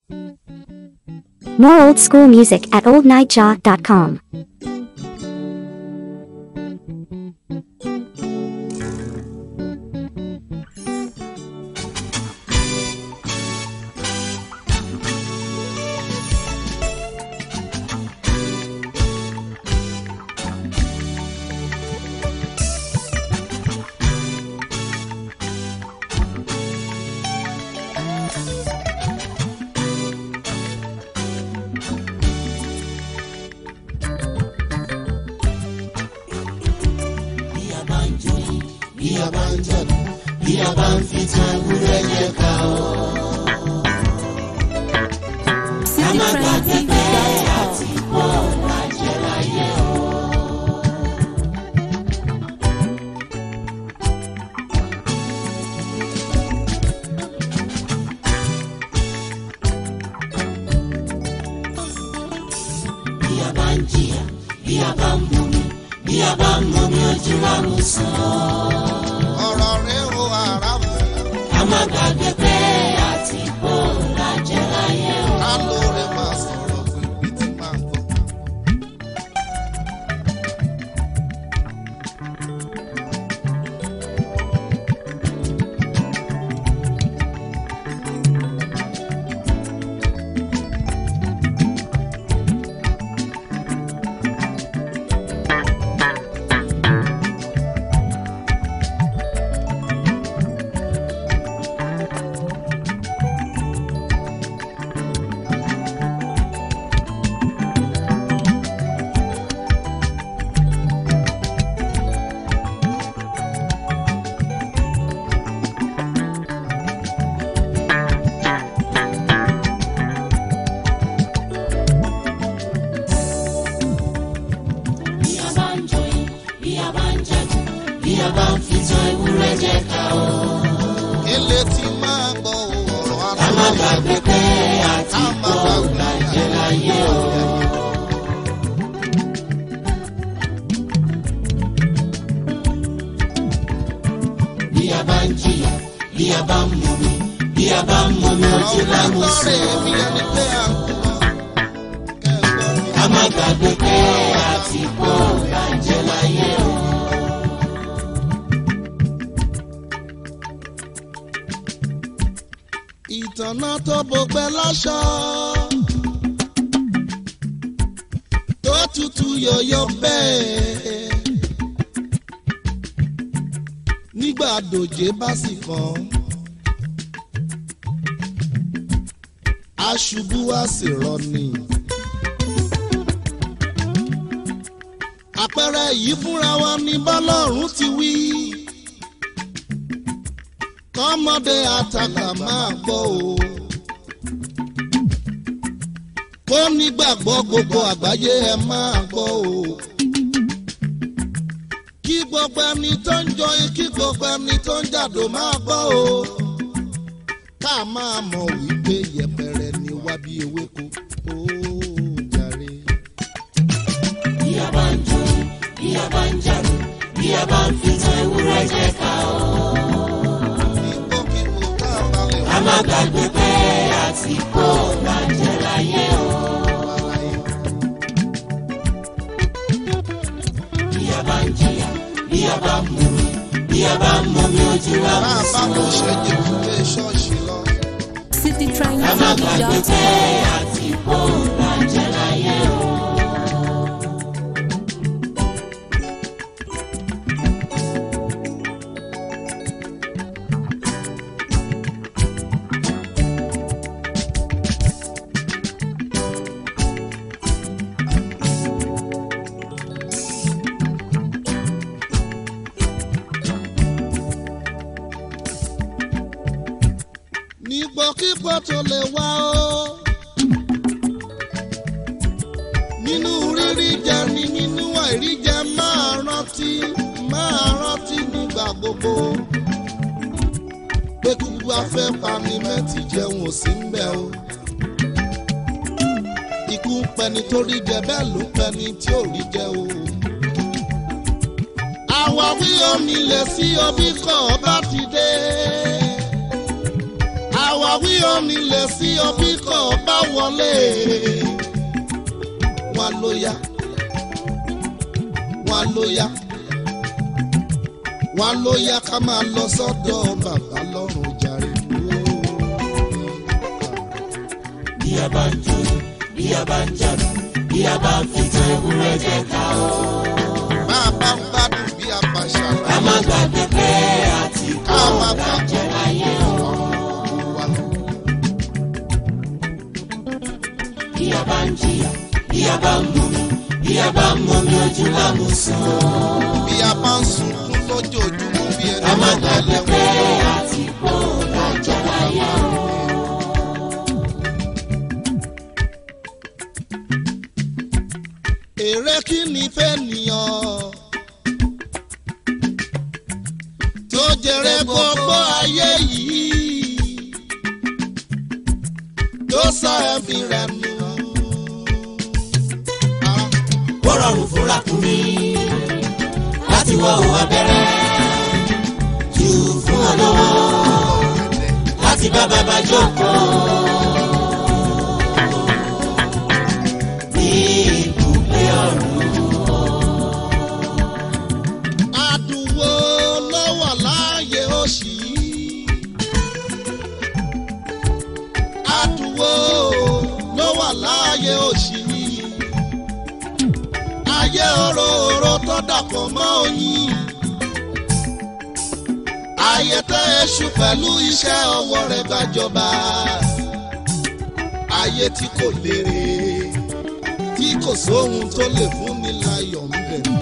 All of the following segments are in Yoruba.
More old school music at oldnightjaw.com. bí a bá ń jó bí a bá ń jọ̀dún bí a bá ń fi tan ewúrẹ́ yẹ ká o. ká má gbàgbé pé àti pọ̀ lájẹ́ láyé o. bí a bá ń jìyà bí a bá ń mumi bí a bá ń mumi ojú wa mú sàn. ọ̀rọ̀ rẹ̀ o ara mu ká má gbàgbé pé àti pọ̀ lájẹ́ láyé o. ká ló rẹ̀ máa sọ̀rọ̀ pé bí ti máa gbọ́. bí a bá ń joyin bí a bá ń jẹ̀dù bí a bá ń fi tan ewúrẹ́ jẹ ká o. ilé tí máa gbọ́ ọ̀rọ̀ ká má ara gbàgbé pé àti pọ̀ lájẹ́ láyé o. bí a bá ń jìyà bí a bá ń mumi bí a bá ń mumi ojú ọ̀rọ̀ lámú lọ́rẹ̀ sàn. mi ẹni pé à ń kú kẹ́gbọ́n mi. ká má gbàgbé pé àti pọ̀ lájẹ́ láyé o. ìtànà tó bọgbẹ́ láṣọ tó tutù yọ̀yọ̀ bẹ́ẹ̀ nígbà dòjé bá sì kàn aṣubú á sì rọni. àpẹẹrẹ yìí fúnra wa ní bọ́lọ́run ti wí kọ́mọdé àtàkà máa gbọ́ o. kó nígbàgbọ́ gbogbo àgbáyé ẹ máa gbọ́ o. kí gbogbo ẹni tó ń jọyìn kí gbogbo ẹni tó ń jàdó máa gbọ́ o. ká máa mọ̀ wípé yẹpẹrẹ ni wá bí ewéko. ó jàre. bí a bá ń joyin bí a bá ń jàdù bí a bá ń fi tan ewúrẹ́ jẹ ká o. ìgbókìgbò tá a bá lè ká má gbàgbé pé àti pọ̀ lájẹ́ láyé o. wá láyé. bí a bá ń jìyà bí a bá ń mumi bí a bá ń mumi ojú wa bá mú a bá sàn. kò ṣẹ́jẹ̀ ilé ṣọ́ọ̀ṣì lọ. ká má gbàgbé pé àti pọ̀ lájẹ́ láyé o. nígbòkígbò tó lè wá o. nínú rírí jẹ ni nínú àìrí jẹ máa rántí máa rántí nígbà gbogbo. pé kúkú afẹ́ pani mẹ́tì jẹun ò sí ń bẹ̀ o. ikú ń pẹni tó rí jẹ bẹ́ẹ̀ ló ń pẹni tí ò rí jẹ o. àwáwí onílẹ̀ sí omi kọ̀ bá ti dé àwáwí onílẹ̀ sí ọbí kan bá wọlé wọn ló yá wọn ló yá wọn ló yá ká máa lọ sọ́dọ̀ bàbá lọ́rùn jàre. bí a bá ń jó bí a bá ń jàdù bí a bá ń fìtàn ewúrẹ́ jẹ ká o. bá a bá ń gbádùn bí a bá ká ṣàlàyé má gbàgbé pé àti ká kó má ká gbàgbé jẹ láyé o. wa. bí a bá ń jìyà bí a bá ń mumi bí a bá ń mumi ojú lámùsùn o. bí a bá ń sunkún lójoojúmọ́ bí ẹni ká má máa gbàgbé tẹ̀lé pé wọn. àti kó ká jẹ láyé o. èrè kí ni fẹ́ nìyàn tó jèrè gbogbo ayé yìí tó sọ ẹ̀mí rẹ̀ nù. ó rọrùn fún ràkúnmí láti wọ òun abẹ́rẹ́ jù fún olówó láti bá bàbá jókòó. ní ibùgbé ọ̀run Àdùnwó ló wà láàyè òṣì yìí. Àdùnwó ló wà láàyè òṣì yìí. Ayé òróòró tó dàpọ̀ mọ́ oyin. Ayé tẹ́ èṣù pẹ̀lú iṣẹ́ ọwọ́ rẹ̀ gbàjọba. Ayé tí kò lérè tí kò sóhun tó lè fún ni láyọ̀ ń bẹ̀rù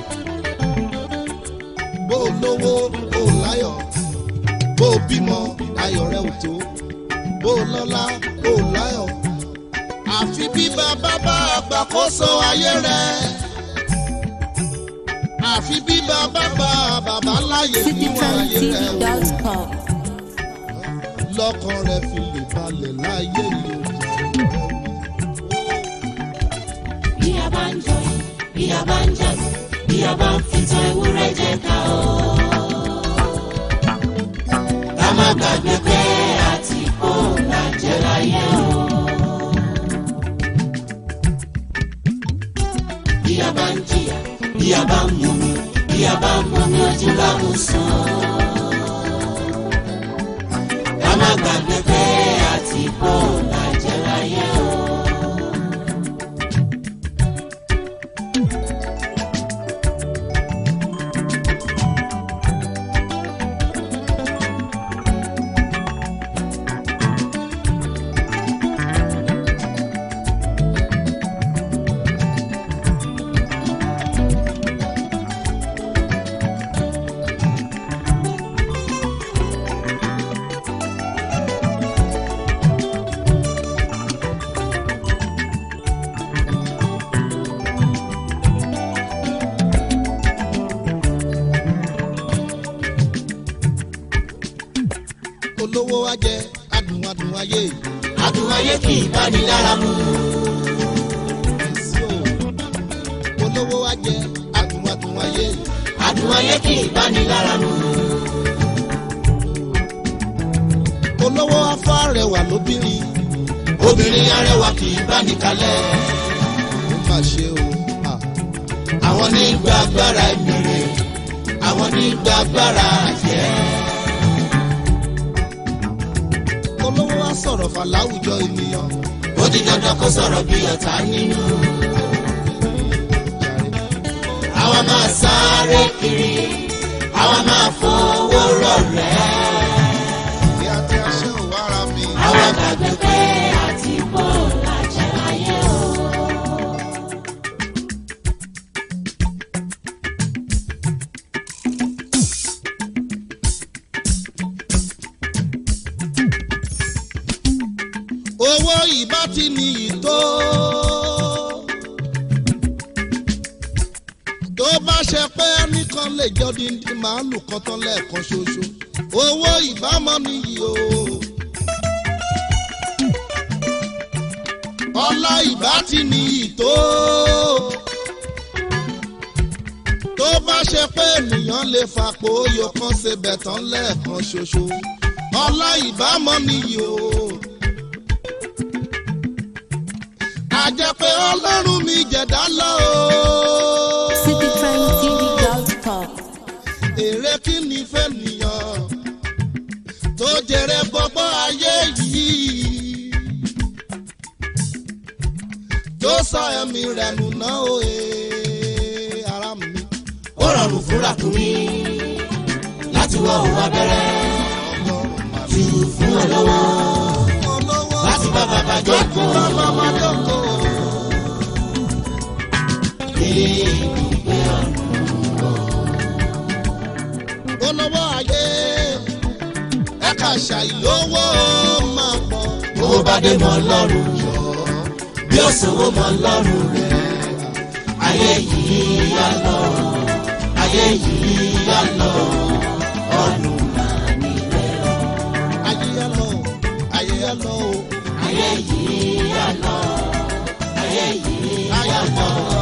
bó o lówó bó o láyọ̀ bó o bímọ ayọ̀ rẹ ò tó bó o lọ́lá bó o láyọ̀ àfi bí bàbá bá àgbàkóso ayé rẹ àfi bí bàbá bá bàbá láyè níwọ̀n ayé rẹ o citytrendtv.com. lọ́kàn rẹ fi lè balẹ̀ láyé yìí o. bí a bá ń jọyìn bí a bá ń jàdù bí a bá ń fìtàn ewúrẹ́ jẹ ká o. ká má gbàgbé pé àti kó ká jẹ láyé o. bí a bá ń jìyà bí a bá ń mumi bí a bá ń mumi ojú lámùsùn. ká má gbàgbé pé àti kó ká jẹ láyé o. olówó wa jẹ adùn adùn ayé adùn ayé kì í báni lára mu. sí o olówó wa jẹ adùn adùn ayé adùn ayé kì í báni lára mu. olówó afá rẹwà lóbìnrin obìnrin arẹwà kì í báni kalẹ̀. ó mà ṣe o. Ah. àwọn ní gba agbára ìmìrè àwọn ní gba agbára àjẹ́. olówó wa sọ̀rọ̀ fà láwùjọ ènìyàn. ó di dandan kó sọ̀rọ̀ bí ọ̀tá nínú. àwa máa sáré kiri àwa máa fowó rọ̀rẹ́. bí a ti aṣẹ́ ò wára mi. àwa gbàgbé pé àti bò lájẹ́ láyé o. owó ìbá ti ní ìtó. tó bá ṣe pé ẹnìkan lè jọ díndín màálù kan tán lẹ́ẹ̀kan ṣoṣo owó ìbámọ́ nìyí o. ọlá ìbá ti ní ìtó. tó bá ṣe pé ènìyàn lè fapò oyò kan ṣe bẹ̀tán lẹ́ẹ̀kan ṣoṣo ọlá ìbámọ́ nìyí o. àjẹpẹ́ ọlọ́run mi jẹ̀dá lọ o. cityprimetv.com. èrè kí ni fẹ́ nìyàn tó jẹrẹ gbọ́gbọ́ ayé yìí. tó sọ ẹ̀mí rẹ̀ nù náà o ee, ara mi. ó rọrùn fúnra kùn mí láti wọ òun abẹ́rẹ́ ọlọ́run máa jù fún ọ lọ́wọ́ olówó láti bá bàbá jókòó bàbá máa jókòó. ibùgbé ọ̀run. olówó ayé ẹ̀ka ṣàìlówó máa pọ̀. owó bá dé mọ́ lọ́rùn yọ bí ó sanwó mọ́ lọ́rùn rẹ̀ ayé yìí yá lọ ayé yìí yá lọ ọ̀run máa nílẹ̀ ayé yá lọ ayé yá lọ o. ayé yìí yá lọ ayé yìí ayé yá lọ.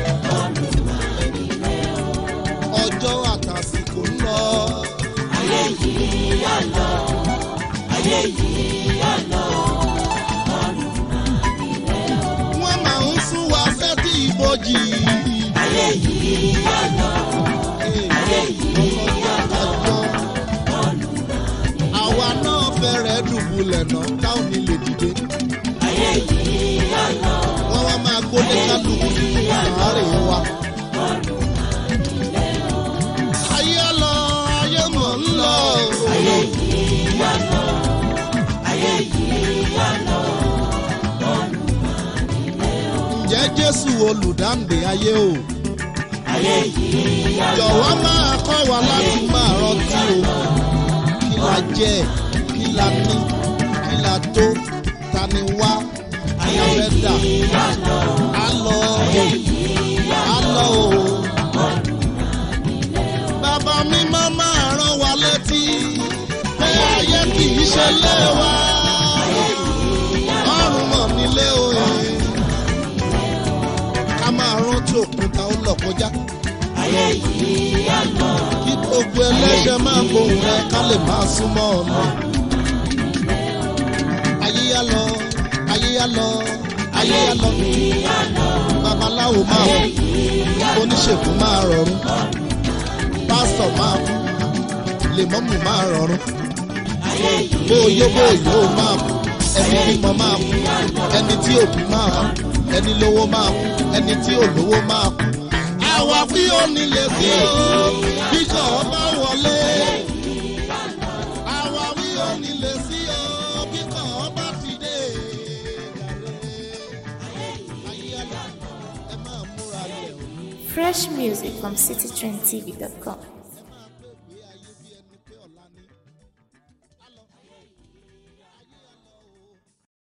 ọjọ́ àtàsìkò ń lọ. ayé yìí yá lọ ayé yìí yá lọ wọ́n máa ń sún wa sẹ́tì ìbòjì. ayé yìí yá lọ ayé yìí yá lọ àwa náà fẹ́rẹ̀ dùbúlẹ̀ náà táwọn ní lè dìde. ayé yìí yá lọ wọ́n wá máa gbólé kálukú nínú àárẹ̀ wa. ayé lọ ayé mọ̀ ń lọ. ayé yìí yá lọ ayé yìí yá lọ ǹjẹ́ jésù olùdáǹdè ayé o. ayé yìí yá lọ jọ̀wọ́ máa kọ́ wa láti máa rántí o. kí la jẹ kí la ní kí la tó ta ni wá kí la fẹ́ dà. á lọ á lọ o. bàbá mi máa máa rán wa létí pé ayé kì í ṣe lé wa. ọ̀run mọ̀ nílé o. ká máa rántí òkúta ó lọ kọjá ayé yìí yá lọ kí gbogbo ẹlẹ́ṣẹ̀ máa gbóhùn rẹ ká lè máa súnmọ́ ọ̀nà. ayé yá lọ ayé yá lọ ayé yá lọ babaláwo máa kú oníṣègùn máa rọrùn pásítọ̀ máa kú lèmọ́mù máa rọrùn bóyó bóyó máa kú ẹni bímọ máa kú ẹni tí òbí máa kú ẹni lówó máa kú ẹni tí ò lówó máa kú àwa bí ó nílé sí o bí kò bá wọlé. àwa bí ó nílé sí o bí kò bá ti dé. ayé àlọ́ ẹ máa múra lẹ̀ o. Fresh music from citytrendtv.com.